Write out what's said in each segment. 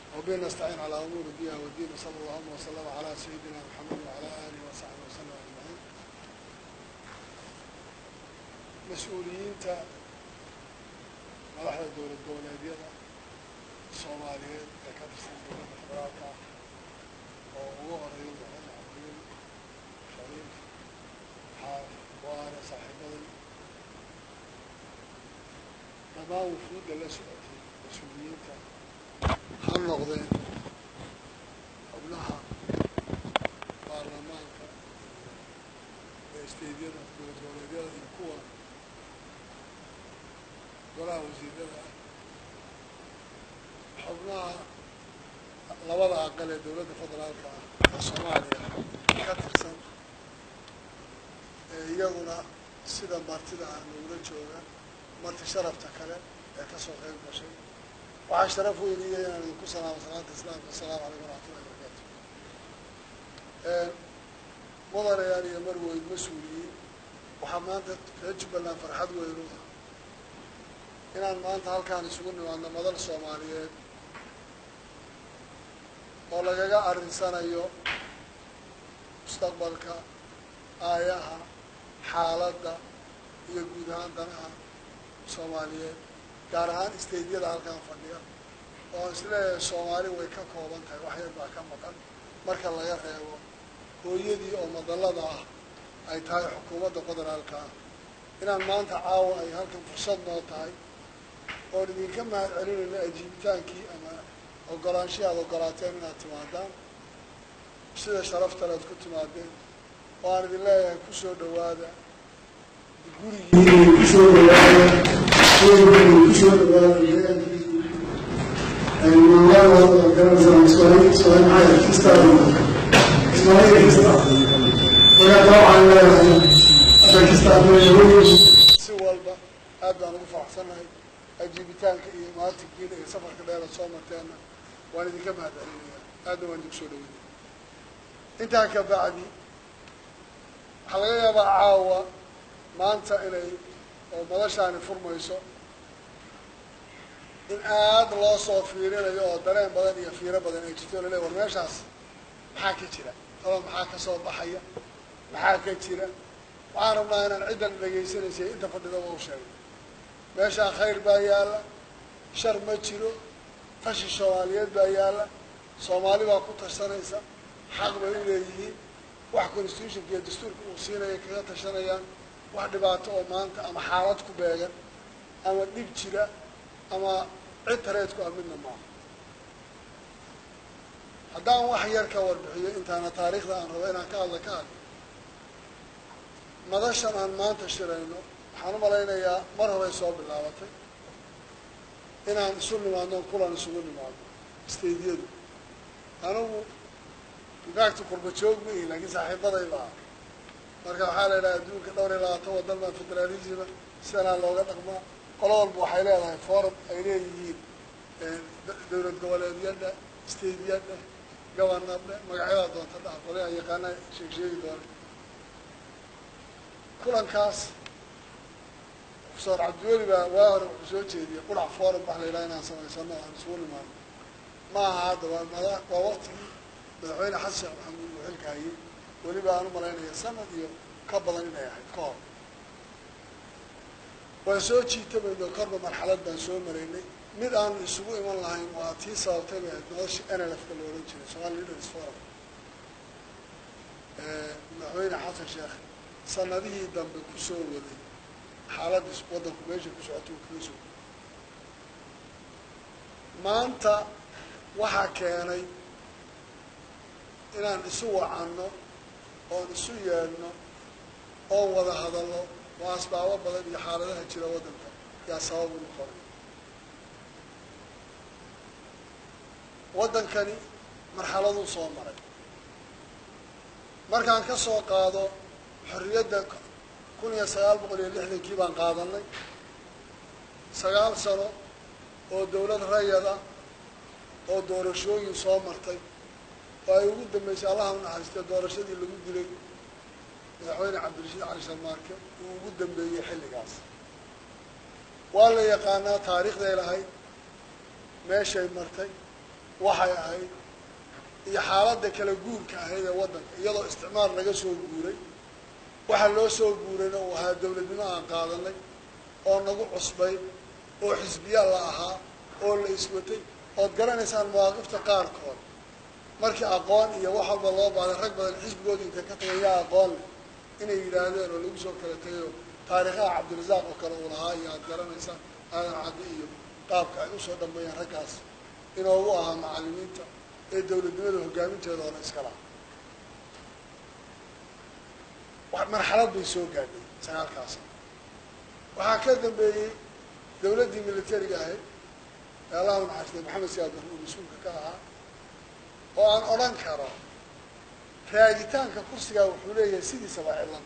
وبه نستعين على أمور الدنيا والدين وصلى الله وسلم على سيدنا محمد وعلى آله وصحبه وسلم أجمعين mas-uuliyiinta madaxda dowlad goboleedyada soomaaliyeed ee ka tirsan dowladda federaalka ah oo ugu horeeya madaxweyne cabdiweli shariif xaaf waane saaxiibaday dhammaan wufuudda la socotay mas-uuliyiinta ha noqdeen xubnaha baarlamaanka ee isteydyada dowlad goboleedyada iyo kuwa golaha wasiirada ah xubnaha labada aqal ee dowladda federaalka ah ee soomaaliya ka tirsan ee iyaguna sida martida ah nogula jooga marti sharafta kale ee kasoo qeyb gashay waxaa sharaf weyniya inaan idinku salaamo salaanta islaamka asalaamu calaykum waraxmatullahi wabarakaatu mudanayaal iyo marweyn mas-uuliyiin waxaa maanta reer jubbaland farxad weyn u ah inaan maanta halkaan isugu nimaadno madal soomaaliyeed oo lagaga arrinsanayo mustaqbalka aayaha xaaladda iyo guud ahaan danaha soomaaliyeed gaar ahaan isteydyada halkaan fadhiya oo aan isleeyahay soomaali way ka kooban tahay wax yar baa ka maqan marka laga reebo hooyadii oo madallada ah ay tahay xukuumadda federaalka ah inaan maanta caawa ay halkan fursad noo tahay oon idinka mahad celinayno ajiibitaankii ama ogolaanshihi aada ogolaateen inaad timaadaan sida sharaftale aad ku timaadeen oo aan idin leeyahay kusoo dhawaada gurigii kusoo dhawaada kusoo dhawaadasi walba aad baan ugu faraxsannahay ajiibitaanka iyo maatinkiina iyo safarka dheeraad soo marteenna waan idinka mahad celinaya aadna waan idinku soo dhaweynaya intaa ka bacdi waxaa laga yaabaa caawa maanta inay oo madashaani furmayso in aada loo soo fiirinayo oo dareen badan iyo fiiro badan ay jirto laleey war meeshaas maxaa ka jira taba maxaa ka soo baxaya maxaa ka jira waxaan rabnaa inaan ciddan dhegaysanaysa inta fadhidaba u sheegay meeshaa khayr baa yaalla shar ma jiro tashi soomaaliyeed baa yaalla soomaali baa ku tashanaysa xaq bay u leeyihiin wax constitutionka iyo dastuurka uu siinaya kaga tashanayaan wax dhibaato oo maanta ama xaalad ku beegan ama dhib jira ama cid tareedku ah midna maaha haddaan wax yar ka warbixiyo intaana taariikhda aan rabo inaan ka hadla ka hadlo madashan aan maanta shirayno waxaan u malaynayaa mar horay soo bilaabatay inaan isu nimaadno kulan isugu nimaadno staydyadu anigu infact qurba joog ma ihi laakiin saaxiibaday baa marka waxaa la yidhaha adduunka dhowr iyo labaatan wadan baa federalisma sidanaa looga dhaqmaa qolo walba waxay leedahay forum ay leeyihiin dowlad goboleedyadha staydyadha gobanardha magacyadaa doonta dhaha qolyaha yaqaana sheeg sheegi doona kulankaas profesor cabdiweli baa waa hore wuxuu soo jeediyey qurac forum wax la yidhaha inaan samaysano aan isugu nimaano ma aha hadda waa mada waa waktigii madaxweyne xasan sheekh maxamuud uu xilka hayay weliba aan u malaynaya sanad iyo ka badan inay ahayd ka hor waan soo jiitamayno korba marxalad baan soo maraynay mid aanu isugu iman lahayn waa tii sababtay bay ahayd nolosha nlfka la odhan jiray somali leaders forum madaxweyne xasan sheekh sanadihii dambe kusoo waday xaaladda waddanku meesha ku socota uu kaga soo maanta waxaa keenay inaan isu wacanno oon isu yeedhno oon wada hadalno waa asbaabo badan iyo xaaladaha jira waddanka yaa sabab u noqonay waddankani marxaladuu soo maray markaan ka soo qaado xorriyadda kun iyo sagaal boqol iyo lixdankii baan qaadanay sagaal sano oo dawlad rayada oo doorashooyin soo martay oo ay ugu dambeysay allaha u naxariistay doorashadii lagu dilay madaxweyne cabdirashiid cali sharmaarke uu ugu dambeeyey xilligaas waa la yaqaanaa taariikhday lahayd meeshay martay waxay ahayd iyo xaaladda kala guurka ahayd ee waddanka iyadoo isticmaar laga soo guuray waxaa loo soo guurayna uu ahaa dawladnimo aan qaadanay oo nagu cusbay oo xisbiya la ahaa oo la iswatay ood garanaysaan mawaaqifta qaarkood markii aqoon iyo wax walba loo baaday rag badan xisbigoodii intay ka tagay yaa aqoon leh inay yidhaahdeen oo lagu soo kala tegay oo taariikhaha cabdirasaaq oo kale uu lahaa iyo aad garanaysaan aadan caddi iyo qaabka ay usoo dhambeeyeen raggaas inoogu ahaa macallimiinta ee dawladnimada hoggaaminteeda hore iska laha marxalad bay soo gaadhay sagaalkaas waxaa ka dambeeyey dawladdii militariga ahayd ee allahu naxariistay maxamed siyaad barre uu mas-uulka ka ahaa oo aan odhan karo raagitaanka kursigaa wuxuu leeyahay sidiisaba cilan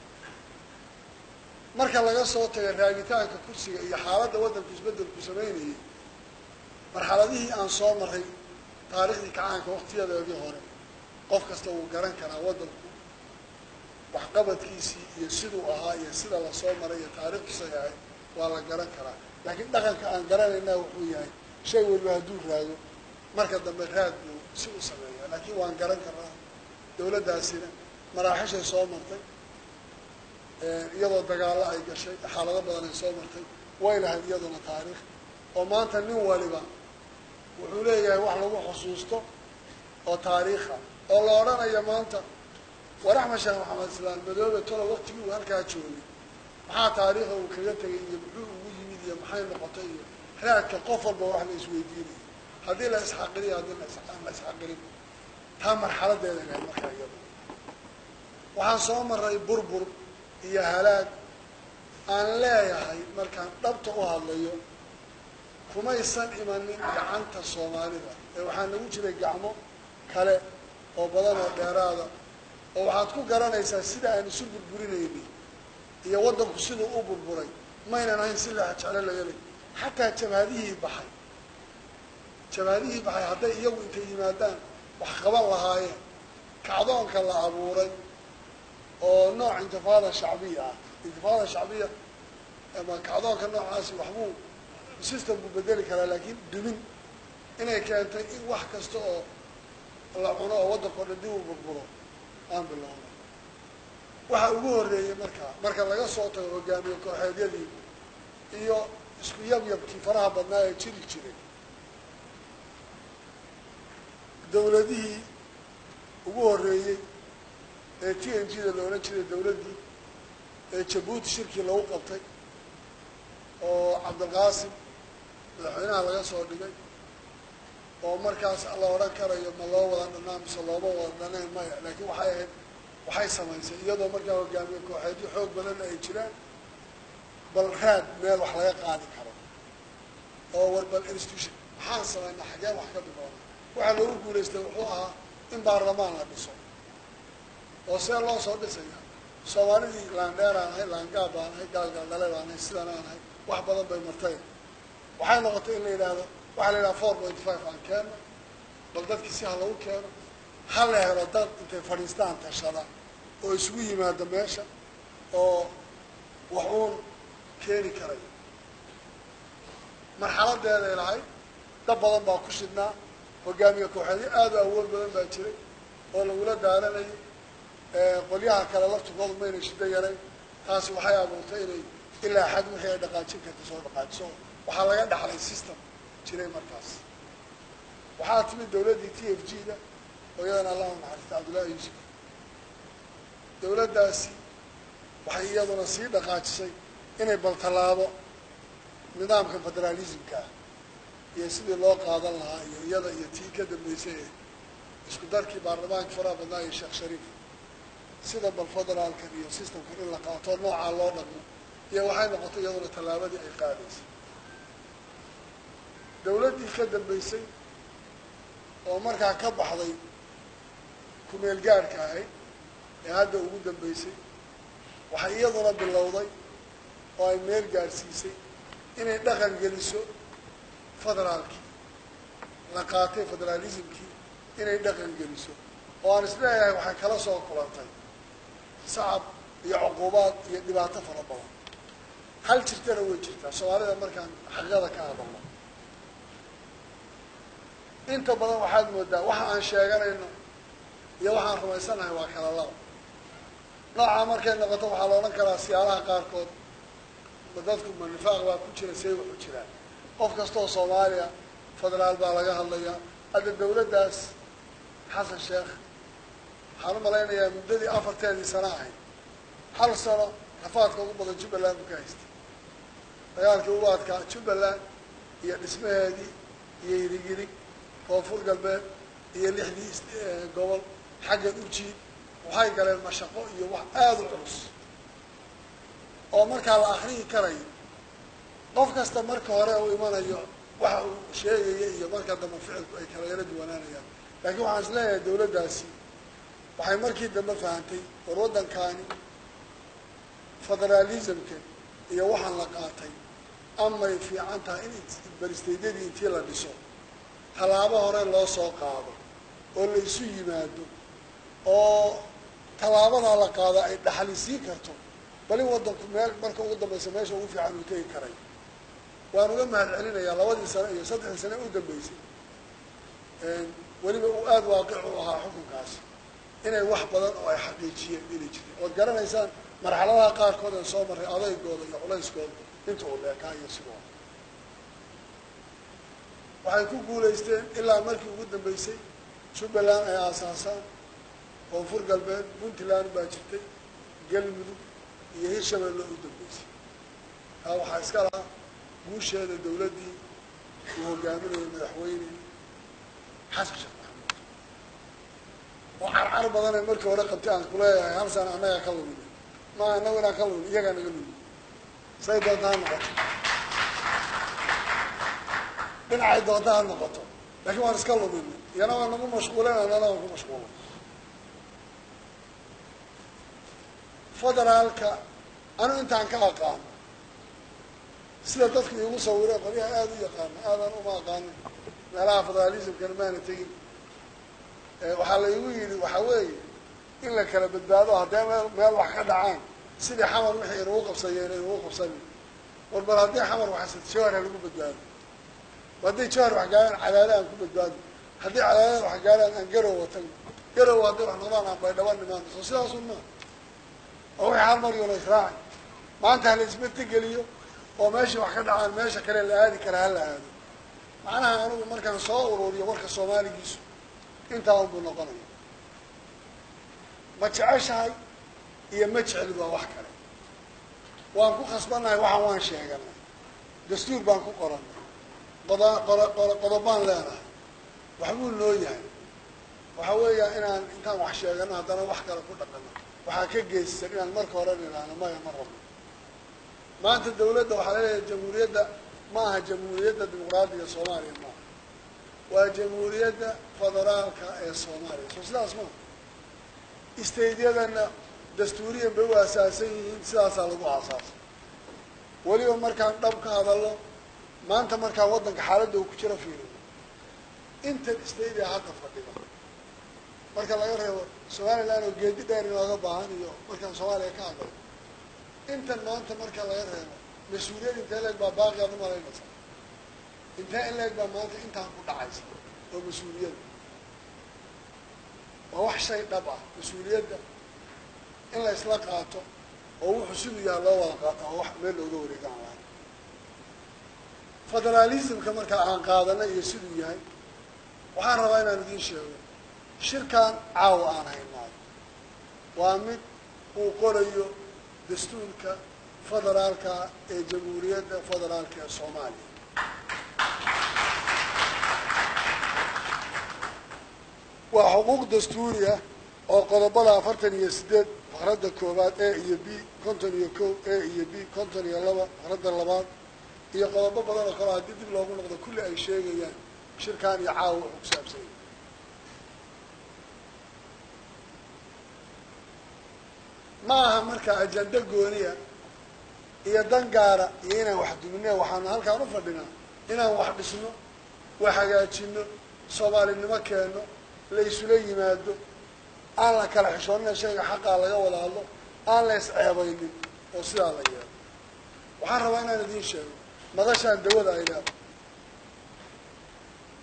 marka laga soo taga raagitaanka kursiga iyo xaaladda waddanku isbeddelku samaynayay marxaladihii aan soo maray taariikhdii kacaanka waktiyadeedii hore qof kasta wuu garan karaa waddanku waxqabadkiisii iyo siduu ahaa iyo sida lasoo maray iyo taariikhdiisay ahayd waa la garan karaa laakiin dhaqanka aan garanaynaa wuxuu yahay shay waliba hadduu raago marka dambe raad buu si u sameeyaa laakiin waan garan karnaa dawladdaasina maraaxishay soo martay iyadoo dagaallo ay gashay xaalado badan ay soo martay way lahayd iyaduna taariikh oo maanta nin waliba wuxuu leeyahay wax lagu xusuusto oo taariikha oo la odhanayo maanta war axmed sheekh maxamed islaan madoobe tolo waktigii uu halkaa joogay maxaa taariikha uu kaga tegay iyo muxuu ugu yimid iyo maxay noqotay iyo raadka qof walba wax la isweydiinayo haddii la isxaqiriyo haddii aan la isxaqirin taa marxaladeeda lahay markaa iyada waxaan soo maray burbur iyo halaag aan leeyahay markaan dhabta u hadlayo kumaysan imanin gacanta soomaalida ee waxaa nagu jiray gacmo kale oo badan oo dheeraada oo waxaad ku garanaysaa sida aan isu burburinayni iyo waddanku siduu u burburay maynan ahayn si leexa jeclo laga ley xataa jabhadihii baxay jabhadihii baxay hadday iyagu intay yimaadaan wax qaban lahaayeen kacdoonka la abuuray oo nooc intifaada shacbiya ah intifaada shacbiya ama kacdoonka noocaasi waxbuu system buu bedeli karaa laakiin dumin inay keentay in wax kasta oo la cuno oo waddanka o dhan dib u burburo aan bilowno waxa ugu horreeyey markaa marka laga soo tago hogaamiye kooxeedyadii iyo isku yabyabkii faraha badnaa ee jiri jiray dawladihii ugu horreeyey ee t n g da la odhan jiray dawladdii ee jabuuti shirkii lagu qabtay oo cabdilqaasim madaxweynaha laga soo dhigay oo markaas la odhan karayo ma loo wada dhanaa mise looma wada dhanayn maya laakiin waxay ahayd waxay samaysay iyadoo markaa hogaamiye kooxeedyo xoog badanna ay jiraan bal raad meel wax laga qaadi karo oo war bal institution maxaan samaynaa xageen wax ka biloona waxaa loogu guulaystay wuxuu ahaa in baarlamaan la dhiso oo see loo soo dhisaya soomaalidii laandheer aan ahay laangaab baan ahay gaalgaaldhale baan ahay sidan aan ahay wax badan bay martay waxay noqotay in la yidhaahdo waxaa la yidhaha four pointy five aan keeno bal dadkii si ha lagu keeno ha la helo dad intay fadhiistaan tashada oo isugu yimaado meesha oo wax uun keeni karay marxaladeeday lahayd dad badan baa ku shidnaa hogaamiye kooxeedyo aad u awood badan baa jiray oo lagula daaranayo qolyaha kale laftigoodu maynay shiddo yarayn taasi waxay abuurtay inay ilaa xad wixii ay dhaqaajin karta soo dhaqaajiso waxaa laga dhaxlay system jiray markaas waxaa timid dawladdii t f g da oo iyadana allahu naxariista cabdullaahi yuusuf dawladdaasi waxay iyaduna sii dhaqaajisay inay baltallaabo nidaamka federaalismka ah iyo sidii loo qaadan lahaa iyo iyada iyo tii ka dambeysay ee isku darkii baarlamaanka faraha badnaa iyo sheekh shariif sida bal federaalkan iyo systemkan in la qaato noocaa loo dhaqmo iyo waxay noqotay iyaduna tallaabadii ay qaadaysay dawladdii ka dambeysay oo markaa ka baxday kumeel gaadhka ahayd ee hadda ugu dambeysay waxay iyaduna bilowday oo ay meel gaadhsiisay inay dhaqan geliso federaalkii la qaatay federaalismkii inay dhaqan geliso oo aan isleeyahay waxay kala soo kulantay sacab iyo cuquubaad iyo dhibaato fara badan hal jirtana way jirtaa soomaalida markaan xaqiiqada ka hadalno inta badan waxaad moodaa waxa aan sheeganayno iyo waxaan rumaysanahay waa kala laba noocaa markay noqoto waxaa la odhan karaa siyaalaha qaarkood ma dadku ma nifaaq baa ku jira see wuxu jiraan qof kastaoo soomaaliya federaal baa laga hadlayaa hadda dawladdaas xasan sheekh waxaan u malaynayaa muddadii afarteedii sano ahayd hal sano rafaadka ugu badan jubbaland buu ka haystay dagaalkii ugu adkaa jubbaland iyo dhismaheedii iyo yirigirig koonfur galbeed iyo lixdii gobol xaggan ujiid waxay galeen mashaqo iyo wax aada u culus oo markaa la akriyi karayo qof kasta marka hore uu imanayo waxa uu sheegaya iyo marka dambe ficilku ay kala yaro duwanaanayaan laakiin waxaan is leeyahay dawladdaasi waxay markii dambe fahantay war waddankaani federaalismka iyo waxaan la qaatay amay fiican tahay in baristeedyadii intii la dhiso tallaabo hore loo soo qaado oo la isu yimaado oo tallaabadaa la qaado ay dhaxalisiin karto bali waddanku meel marka ugu dambaysa meesha ugu fiican uu tegi karay waan uga mahad celinayaa labadii sano iyo saddexdii sane u dambeysay weliba uu aada waaqic u ahaa xukunkaasi inay wax badan oo ay xaqiijiyeen inay jireen ood garanaysaan marxaladaha qaarkood ee soo marray adaygooda iyo culayskooda inta uu leekaa iyo sidoo waxay ku guulaysteen ilaa markii ugu dambeysay jubbaland ay aasaasaan koonfur galbeed puntland baa jirtay galmudug iyo hirshabeelle u dambeysay taa waxaa iska lahaa guusheeda dawladdii uu hogaaminayay madaxweyne xasan sheekh maxamuud oo carcar badanee markii hore qabtay aan kuleeyahay hal sana annagaa ka lumin ma annagu inaan ka lumin iyagaa naga lumin say doonta ha noqoto dhinacay doonta ha noqoto laakiin waan iska lumin iyana waa nagu mashquulen anana waan ku mashquulay federaalka anu intaan ka aqaano sida dadku iigu sawire qolyaha aada u yaqaano aadan uma aqaanin meelaha federaalismkana maana tegin waxaa la igu yidhi waxaa weeye in la kala badbaado haddee meel meel wax ka dhacaan sidii xamar wixii inugu qabsayeen inugu qabsanin war bal haddii xamar waxasad jawhar ha lagu badbaado hadday jawhar wax gaaraan cadaada aan ku badbaado haddii cadaadada wax gaaraan aan garow watan garow hadday wax noqdaan aan baydhaba nimaano soo sidaasun maa oo wixii hal mar yola israaci maanta hala isbedtegeliyo oo meeshii wax ka dhacaan meesha kale la aadi karaa hala aado macnaha anigu markaan soo ururiyo warka soomaaligiisu intaa unbuu noqonaya ma jeceshahay iyo ma jecli waa wax kale waan ku khasbannahay waxaan waan sheeganay dastuur baan ku qorannay qoda qoro qoro qodobaan leenahay waxbuu noo yahay waxa weeya inaan intaan wax sheegano haddana wax kale ku dhaqano waxaa ka geysan inaan marka hore nidhaahno maya ma rabno maanta dawladda waxaa laleeyahay jamhuuriyadda ma aha jamhuuriyadda dimuqraadiga soomaaliya maaha waa jamhuuriyadda federaalka ee soomaaliya soo sidaas maa istaydyadana dastuuriyan bay u aasaasan yihiin sidaasaa lagu aasaasay weliba markaan dhab ka hadalno maanta markaan waddanka xaaladda uu ku jiro fiirino intan istaydia hadda fadhida marka laga reebo somaliland oo geedi dheer inooga baahan iyo markaan soomaaliya ka hadlay intan maanta marka laga reebo mas-uuliyad intee leeg baa baaqi aad umalaynaysa intee in leeg baa maanta intaan ku dhacaysa oo mas-uuliyadda waa wax shay dhab ah mas-uuliyadda in la isla qaato oo wuxuu siduu yaha loo wada qaato oo wax meel looga wareegaan lahay federaalismka markaa aan qaadana iyo siduu yahay waxaan rabaa inaan idiin sheego shirkan caawa aan haynaayo waa mid uu qorayo dastuurka federaalka ee jamhuuriyadda federaalka ee soomaaliya waa xuquuq dastuuri ah oo qodobada afartan iyo sideed faqradda koowaad a iyo b konton iyo ko a iyo b konton iyo laba faqradda labaad iyo qodobo badan oo kale haddii dib loogu noqdo kulli ay sheegayaan shirkan iyo caawa wuxuu ku saabsanya ma aha marka ajando gooniya iyo dan gaara iyo inaan wax duminne waxaanu halkaan u fadhinaa inaan wax dhisno wax hagaajino soomaalinimo keenno la isula yimaado aan la kala xishoonina shayga xaqaa laga wada hadlo aan la isceebaynin oo sidaa la yeelo waxaan rabaa inaan idiin sheego madashaan dawada ay leedahay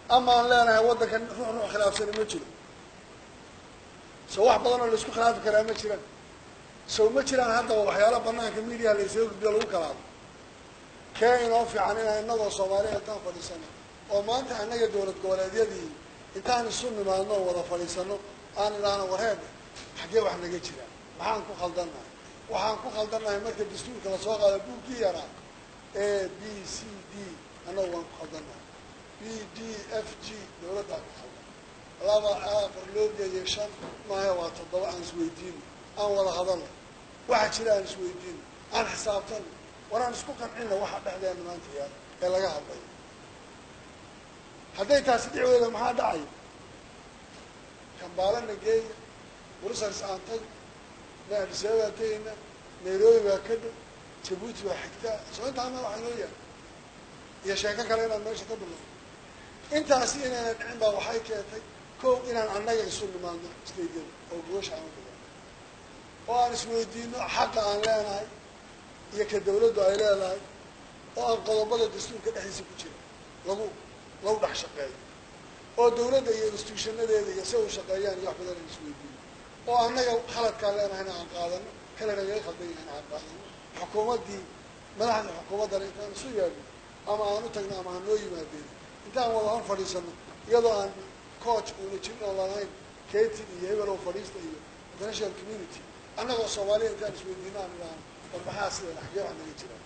ama aan leenahay waddankan ruux ruux khilaafsani ma jiro soo wax badan oo laisku khilaafi karaa ma jiraan sow ma jiraan haddaba waxyaala banaanka mediaha la isaga gudbiyo lagu kalaado kee inoo fiican inaan inagoo soomaaliya intaan fadhiisano oo maanta annaga dowlad goboleedyadii intaan isu nimaadno oo wada fadhiisano aan idhaahno wareedhe xaggee wax naga jira maxaan ku khaldannahay waxaan ku khaldannahay marka dastuurka lasoo qaado buuggii yaraa a b c d annagu waan ku khaldannahay b d f g dowladdaa ku khaldan laba afar loo geeyay shan maahe waa toddoba aan isweydiino aan wada hadalno waxa jira aan isweydiino aan xisaabtano war aan isku qancina waxa dhexdeena maanta yaala ee laga hadlayo hadday taasi dhicdeeda maxaa dhacaya kambaalana geeya brussels aan tag na adisababaa tegayna nairobi baa ka dhow jabuuti baa xigtaa soo intaana waxaa inoo yaala iyo sheeko kale inaan meesha ka bilowno intaasi inayna dhicin baa waxay keentay kow inaan annaga isu nimaadno stadium oo goosha aan u dhigan oo aan isweydiino xaqa aan leenahay iyo ka dawladdu ay leedahay oo aan qodobada dastuurka dhexdiisa ku jira lagu lagu dhex shaqeeyo oo dawladda iyo instituushanadeeda iyo si u shaqeeyaan iyo wax badan aan isweydiino oo annaga khaladkaan leenahayna aan qaadano kale nagaga khaldan yahayna aan qaadano xukuumaddii madaxda xukuumaddana intaan isu yeedno ama aan u tagno ama aan noo yimaadeen intaan wada hor fadhiisano iyadoo aan coach uuna jirin oo lalahayn katin iyo hebel oo fadhiista iyo international community annagoo soomaaliya intaan isweydiino aan idhaahno war maxaa sidan xaggee wax naga jiraan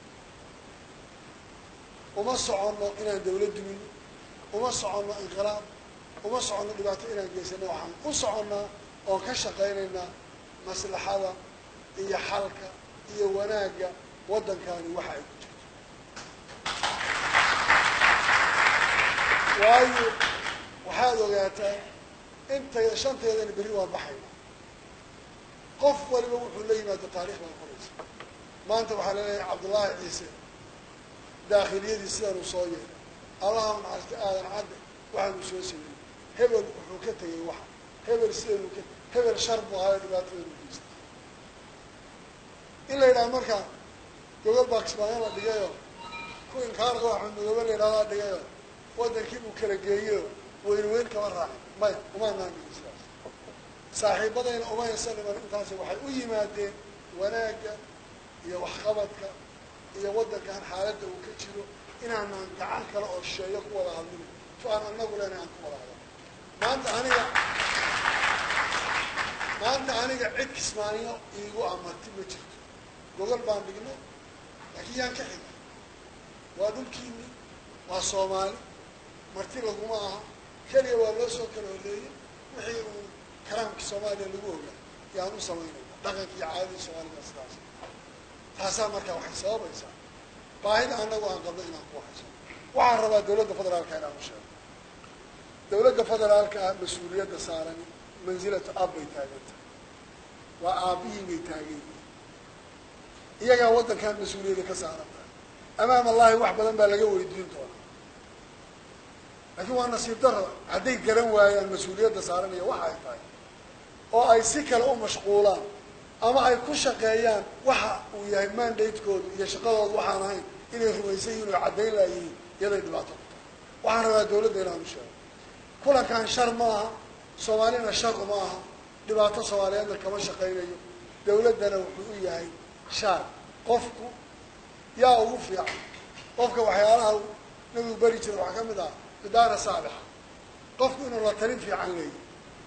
uma soconno inaan dawlad dumino uma soconno inqilaab uma soconno dhibaato inaan geysano waxaan u soconnaa oon ka shaqaynaynaa maslaxada iyo xalka iyo wanaagga waddankaani waxa ay ku jirto waayo waxaad ogaataa intayda shanteedana berri waan baxayna qof waliba wuxuu la yimaado taarikh baa qoraysa maanta waxaa laleeyahay cabdullaahi ciise daakhiliyadii sidan uu soo yeelay allaha naxariista aadan cadde waxaanuu soo sameeyey hebel wuxuu ka tegay waxa hebel sidanuu ka hebel shar buu ahaayo dhibaatadan u geystay in la yidhaha markaa gogol baa kismaayo la dhigayo ku inkaarka axmed madoobe la yidhahdaa dhigayo waddankii buu kala geeyeyo weyne weyn kama raacin maya umaanaan dhigin sidaas saaxiibadayna umaysa dhiman intaasi waxay u yimaadeen wanaagga iyo waxqabadka iyo waddankan xaaladda uu ka jiro inaanaan gacan kale oo sheeyo ku wada hadlin tu aan anagu lena aan ku wada hadal maanta aniga maanta aniga cid kismaaniyo iigu amati ma jirto gogol baan dhignay laakiin yaan ka xigay waa dhulkiini waa soomaali marti laguma aha keliya waa loo soo kala horeeyey wixii uu karaamkii soomaaliya lagu ogaa yaan u samaynayna dhaqankii caadadii soomaalida sidaas taasaa markaa waxay sababaysaa baahida anagu aan qabno inaan ku hayso waxaan rabaa dawladda federaalka inaan u sheego dawladda federaalka ah mas-uuliyadda saaran mansilatu ab bay taagantahay waa aabihii bay taagan yihiin iyagaa waddankan mas-uuliyadda ka saaran tahay amaam allahi wax badan baa laga weydiin doonaa laakiin waa nasiib daro hadday garan waayaan mas-uuliyadda saaranaya waxa ay tahay oo ay si kale u mashquulaan ama ay ku shaqeeyaan waxa uu yahay mandatekoodu iyo shaqadoodu waxaan ahayn inay rumaysan yihin oo caddayn laayihiin iyaday dhibaato ku tahay waxaan rabaa dawladda inaan u sheego kulankan shar ma aha soomaalina shar uma aha dhibaato soomaaliyeedna kama shaqaynayo dawladdana wuxuu u yahay shaar qofku yaa ugu fiican qofka waxyaalaha nabigu beri jira waxaa ka mid ah idaara saalixa qofku inuu la talin fiican leeyahy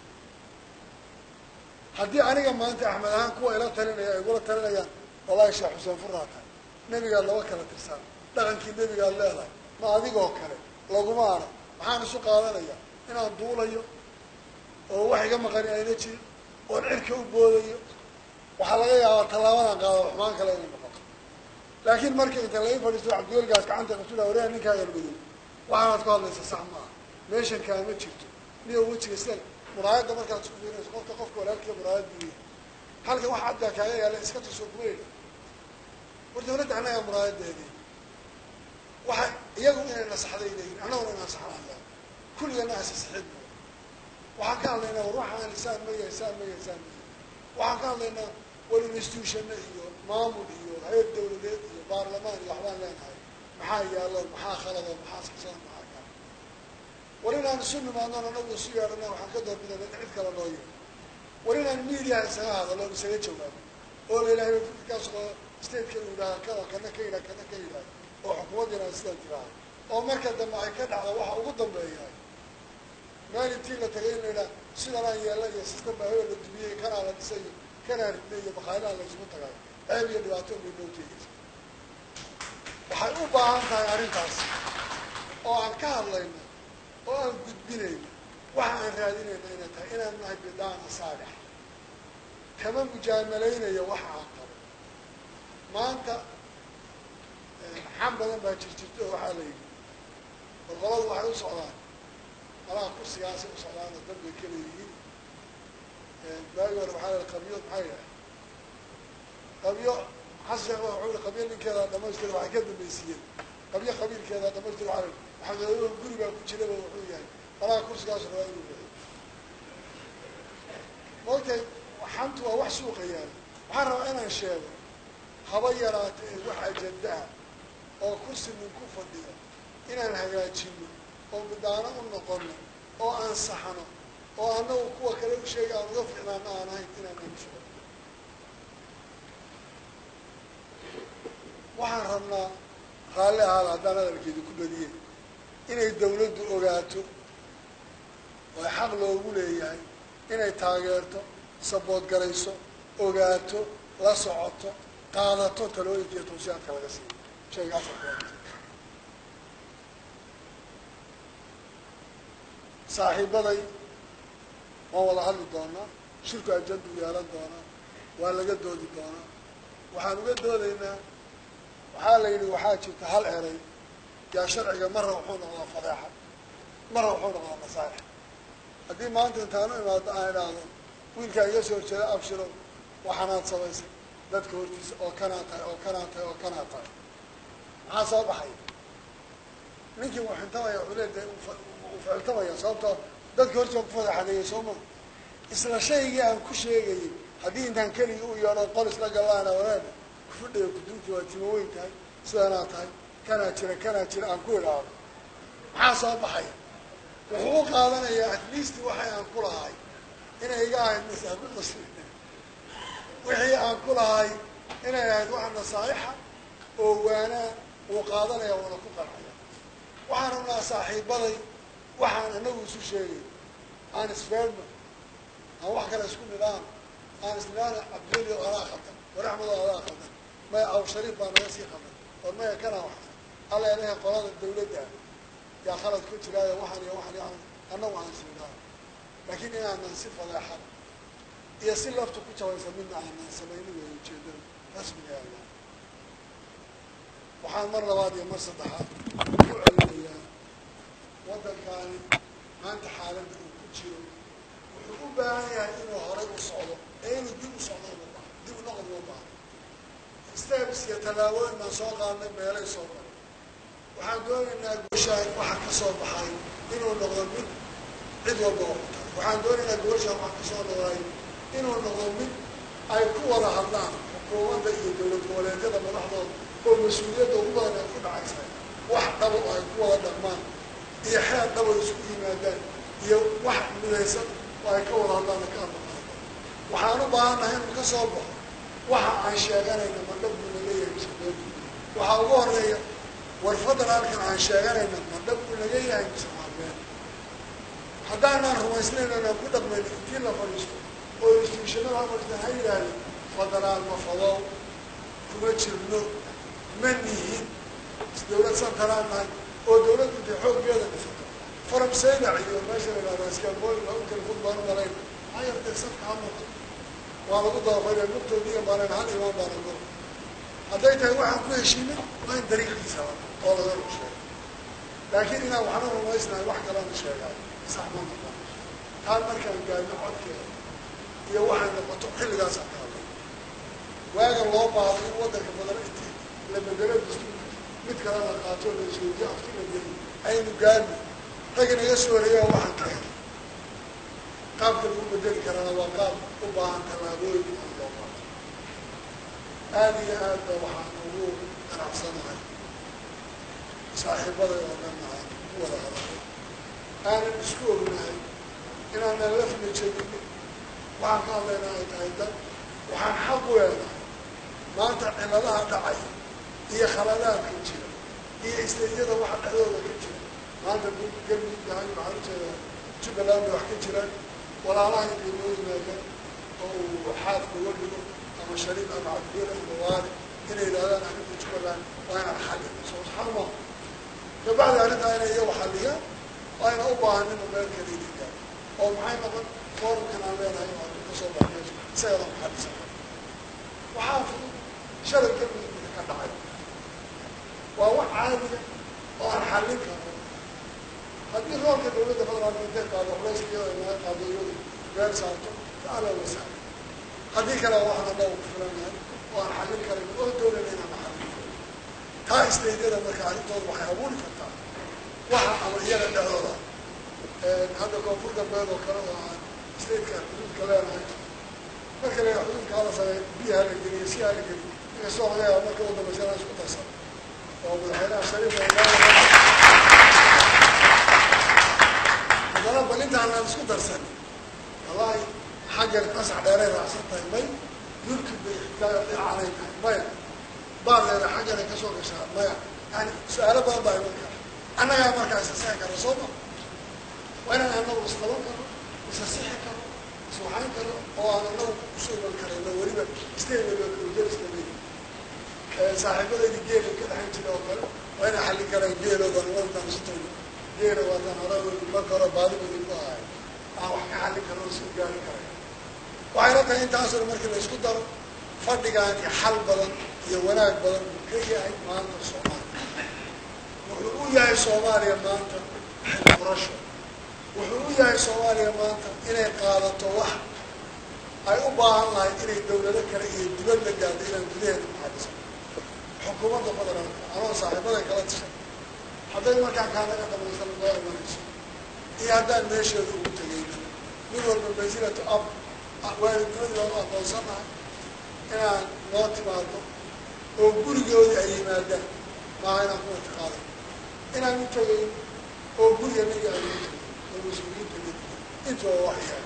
haddii aniga maanta axmed ahaan kuwa ila talinaya ay igula talinayaan wallahi sheekh xuseen furraa tahay nebigaad laba kala tirsan dhaqankii nebigaad leedahay ma adigoo kale laguma ana maxaan isu qaadanaya inaan duulayo oo wax iga maqani ayna jirin oon cirka u boodayo waxaa laga yaabaa tallaabadan qaada xumaan kale inay noqoto laakiin marka inta laga fadhiisto cabdiwelgaas gacanta qabtula wareha ninkaa yarmadow waxaanaad ku hadlaysa sax maaha meeshan kaama jirto niyo wejiga sida muraayadda markaad isku fiirinayso qofka qofka walaalkiiya muraayad buu yahay halka wax caddaa kaaga yaala iska tusoo kuma yidha war dawladda annagaa muraayadeedii waxa iyagu inay nasaxday leeyihin annaguna inaan saxnaan laha kulligana asasaxid bu waxaan ka hadlaynaa war waxaan saan ma yahay saan ma yahay saan ma yahay waxaan ka hadlaynaa war institutionna iyo maamul iyo hayad dawladeed iyo baarlamaan iyo waxbaan leenahay maxaa yaalo maxaa khalado maxaa saxsan maxaa kaa war in inaan isu nimaadnon anagu isu yeedhana waxaan ka doorbidana in cid kale noo yeedho war inaan miidiyaha isaga hadalo on isaga jawaabo oo la ilahay fikirkaas oo statekan u yidhaha kada kana ka yidhaha kana ka yidhaha oo xukuumaddiina sidaan tiraha oo marka dambe ay ka dhacdo waxa ugu dambeeyahay meel intii la tagay in la yidhaha sidanaan yeela iyo sistem baahoo la dumiyey kanaa la dhisay iyo kanaa ridnay iyo bakaylaha la isugu tagay ceeb iyo dhibaato bay noo keenaysa waxay u baahan tahay arrintaas oo aan ka hadlayno oo aan gudbinayno waxa aan raadinayna inay tahay inaan nahay bidaana saalix kama mujaamaleynayo waxa aan qabo maanta xam badan baa jirjirto oo waxaa la yidhi boqoladu waxay u socdaan malaha kursigaasay u socdaan oo dambay kala yihiin baagi hore waxaa la qabyo maxaa yidhaha qabyo xasan sheekh wuxuu yihi qabyo ninkeeda dhamaystir waxay ka dambaysiiyeen qabyo qabiilkeeda dhamaystir waa maxamed guri baa ku jiraba wuxuu yahay malaha kursigaas rabaa inuu bixiyo maogtahay xantu waa wax suuqa yaala waxaan rabaa inaan sheego haba yaraata ee wax ajandaha oo kursi nin ku fadhiyo inaan hagaajino oo midaano u noqono oo aan saxno oo annagu kuwa kale u sheega aan uga ficnaano aan ahayn inaan anshugo waxaan rabnaa raalli ahaada haddaan hadalkeedu ku badiyey inay dawladdu ogaato oo ay xaq loogu leeyahay inay taageerto sabood garayso ogaato la socoto qaadato talooyinka iyo tawsiyaadka laga siiyo shayga asalka saaxiibaday waan wada hadli doonaa shirku ajandu yeelan doonaa waa laga doodi doonaa waxaan uga doodaynaa waxaa la yidhi waxaa jirta hal eray yaa sharciga marra wuxuu noqdaa fadeexa marra wuxuu noqdaa masaalix haddii maanta intaan u imaado aan idhaahdo wiilkaa iga soo horjeeda abshiro waxaanaad samaysay dadka hortiisa oo kanaa tahay oo kanaa tahay oo kanaa tahay maxaa soo baxay ninkii wuu xintamaya wuxuu leedahay uu ficiltamaya sababtoo dadka hortiisa ku fadeexadeeyay soo ma isla shaygii aan ku sheegayay haddii intaan keligii u yeedho qol isla gallaana wadaad kufudhaya kuduuntii waa timo weyn tahay sidanaa tahay kanaa jira kanaa jira aan ku idhaahdo maxaa soo baxay wuxuu u qaadanayaa at least waxay aan ku lahay inay iga ahayd masaabiqas wixii aan ku lahay inay ahayd wax nasaa'ixa oo waanaa wuu qaadanaya wuuna ku qancaya waxaan rabnaa saaxiibaday waxaan anagu isu sheegay aan isfeerno aan wax kale isku nidhaan aan isnidhaana cabdilio adaa khaldan war axmedo adaa khaldan maya aw shariif baa naga sii khaldan war maya kanaa wax alla ilahay qolada dawladda yaa khalad ku jiraayo waxaan iyo waxaan iyo annagu aan isnidhaan laakiin inaanan si fadeexada iyo si laftu ku jabaysa midna aanan samayni weyo ujeedada rasmiga alla waxaan mar labaad iyo mar saddexaad ku celinayaa waddankaani maanta xaaladda uu ku jiro wuxuu u baahan yahay inuu horay u socdo ee inuu dib u socdo uma baaha dib u noqod uma baaha steps iyo tallaabooyin baan soo qaadnay meelay soo maray waxaan doonaynaa gooshaan waxa ka soo baxay inuu noqdo mid cid walba oo ku tahay waxaan doonaynaa gooshaan waxa ka soo noqday inuu noqdo mid ay ku wada hadlaan xukuumadda iyo dowlad goboleedyada madaxdooda oo mas-uuliyadda ugu badan ay ku dhacaysa wax dhabo oo ay ku wada dhaqmaan iyo xeer dhabo isku yimaadaan iyo wax midaysan oo ay ka wada hadlaan ka hadlaqaado waxaan u baahannahay inuu ka soo baxo waxa aan sheeganayna ma dhab buu naga yahay mise been waxaa ugu horeeya war federaalkan aan sheeganayna ma dhab buu naga yahay mise waa been haddaanaan rumaysnayn inaan ku dhaqmayno intii la fadhiisto oo institutionada hamartan ha yidhaahdo federaal ma fadow kuma jirno ma nihin dawlad santaraan nahay oo dawladdu intay xooggeeda dhisato faram saydac iyo meesha la yidhahdo iskaabooyinka u telefon baan u malayn maxaa yartay safka ha muuqato waa lagu dabafaya mugtoodiiya baanan hal imaan baana goro hadday tahay waxaan ku heshiinay waa in dariiqiisa oo laga rug sheego laakiin inaan waxna rumaysnahay wax kalena sheegaay sax ma noqon taan markaan gaadno codkeeda iyo waxay noqoto xilligaasaan ka hadlay waaga loo baahdo in waddanka badan intii la bedelo dastuurka mid kale la qaato la isweydiyo afti la geli aynu gaadno rag inaga soo horeeyaa waxaan ka helay qaabka lagu bedeli karana waa qaab u baahan tallaabooyin aan loo qaato aada iyo aad ba waxaan ugu qanacsanahay saaxiibaday oo dhan aan ku wada hadalay aanan isku ognahay inaanan lafna jebinin waxaan ka hadlaynaa ay tahay dan waxaan xaq u leenahay maanta ciladaha dhacay iyo khaladaadka jira iyo isteydyada waxa dhexdooda ka jira maanta galmudug dahay waxaan ujeedaa jubbaland bay wax ka jiraan walaalaha intay noo yimaadaan oo uu xaadka uga dhigo ama shariif ama cabdiyel ama waali inay yidhahdaan arrinta jubbaland waa inaan xallino soo xalma kabacdi arrintaa inay iyagu xalliyaan ayna u baahanin oo meel kale idingaan oo maxay noqon forumkan aan leenahay oo addu ka soo bax meesha isagadan xallisan waxaa fudud shalay galmudug ka dhacay waa wax caadiya oo aan xallin karno haddii roolka dawladda federaalka intay qaado culayska iyada naga qaado iyadu meel saarto faala wasaal haddii kale waxaan alla ku filanahay oo aan xallin karin oo doonayna inaan xallin karin taa istaydyada marka arrintooda waxay abuuri kartaa waxa ama iyaga dhexdooda hadda koonfur galbeed oo kale oo aan stateka xuduudka leenahay marka la xuduudka hala sameey biyaha la geliyo si hala geliyo inkastoo laga yaaba marka u dambaysana isku darsan oo madaxweynaha shariifa haddana bal intaan aan isku darsan wallahi xaggan qasax dheeray raacsan tahay may yurki bay dhinacanay tahay maya baardeeda xagganay ka soo gashaa maya yani su-aalo badan baa iman kara annagaa markaa isasixi kara soo ma waa inaan anagu isqaban karo isasixi karo iswaxayn karo oo aan anagu kusoo iman karayno weliba stayladeriska leyi saaxiibadaydi geela ka dhexan jira oo kale waa inay xallin karaan geeloodan wadan isutayno geela waataan hore marka hore baadibadi ku ahay aan wax ka xallin karno o isku gaari karay waxayna tahay intaasoo markii la isku daro fadhigaani xal badan iyo wanaag badan buu ka yahay maanta soomaaliya wuxuu u yahay soomaaliya maanta xilfurasho wuxuu u yahay soomaaliya maanta inay qaadato wax ay u baahan lahay inay dawlado kale iyo dibad la gaado inaan gudaheeda maxadiso xukuumadda federaalka anoo saaxiibaday kala tashay hadday markaan kaanaga dhamaysan loo imanayso iyo haddaan meesheeda ugu tegayna mid walba mansilatu ab waalidnimadii baan u aqoonsanahay inaan noo timaado oo gurigoodii ay yimaadaan maaha inaan ku itiqaaday inaan u tegayn oo guriga naga ay u tegay oo mas-uuliyiinta naga intuba wax yahay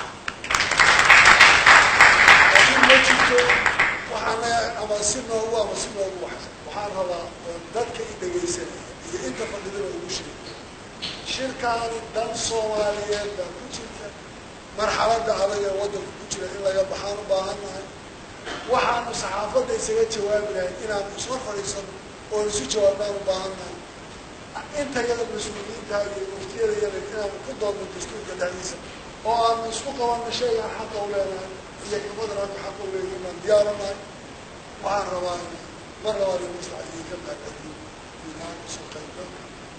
laakiin ma jirto waxaana ama si noogu ama si noogu waxsan waxaan rabaa oo dadka i dhegaysanaya iyo inta fadhidaba ugu sheegay shirkaani dhan soomaaliyeed baa ku jirta marxaladda adag ee waddanka ku jira in laga baxaan u baahan nahay waxaanu saxaafadda isaga jawaabi lahay inaanu isla fadhiisano oo isu jawaabnaan u baahan nahay inta yada mas-uuliyiinta iyo muftiyada yada inaanu ku doodno dastuurka dhexdiisa oo aanu isku qabanno shaygaan xaqa u leenahay iyo kabadraanka xaqa u leeyahay baan diyaaranahay waxaan rabaa mar labaad in maslaxa idinka maadceliyo ilahan usoo qaybgalka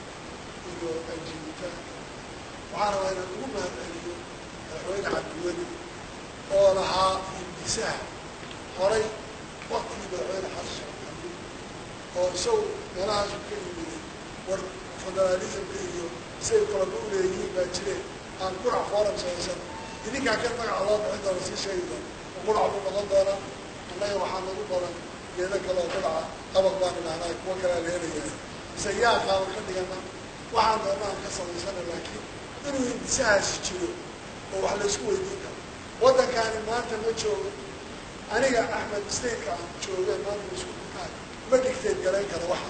iyo ajiibitaanka waxaan rabaa inaan ugu mahadceliyo madaxweyne cabdiweli oo lahaa hindisaha horay waktigii madaxweyne xasan cabdi oo isagu meelahaasu ka yimiday war federaalismka iyo siay kalaba u leeyihiin baa jireen aan qurac forum samaysan idinkaa kan magaca loo bixin doona sii sheegi doona qurac buu noqon doonaa annaga waxaa nagu badan geedo kale oo quraca abaq baan idhahnaa kuwa kalea la helayaa mise yaa qaaban ka dhigana waxaan doona aan ka samaysana laakiin inuu hindisahaasi jiro oo wax laysku weydiin karo waddankaani maanta ma joogo aniga axmed stateka aan joogeen maanta isku kukaay ma dhigteed garayn kara waxaan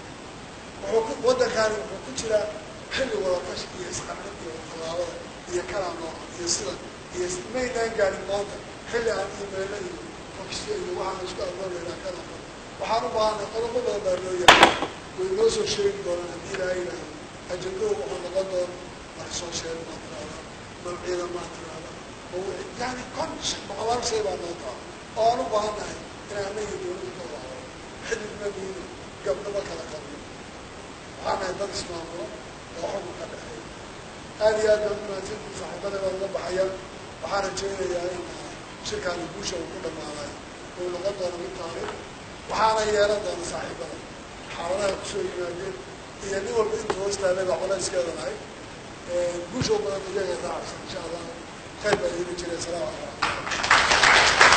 qabo wuxuu ku waddankaani wuxuu ku jiraa xilli wadatash iyo isqarxin iyo tallaabada iyo kalaa nooca iyo sida iyo maynaan gaarin maanta xilli aan imeelo iyo fakisyo iyo waxaan isku aroolaynaa kana qabo waxaan u baahanay qodobo badan baa loo yahay way noo soo sheegi doonaan haddii ilaaha yidhaahdo ajandahu wuxuu noqon doona wax soo sheeg maa tiraada mawciida maa tiraada yani kon boqolaal shay baa noo taa oo aan u baahannahay inaan anaga dawladda ka wada horo xididna miino gabdhaba kala qabno waxaan nahay dad ismaamulo oo xukun ka dhexeeya aada iyo aad baan umahadsantii saaxiibada baan uga baxayaan waxaan rajaynayaa in shirkaani guusha uu ku dhamaaday uu noqon doono mid taariikh waxaana yeelan doona saaxiibada xaaladaha kusoo yimaadeen iyo nin walba intuu hoostaaday baa colayskeeda lahay guusha u badan iyaga raacsan insha allah khayr baa idiin jiray asalamu calaykum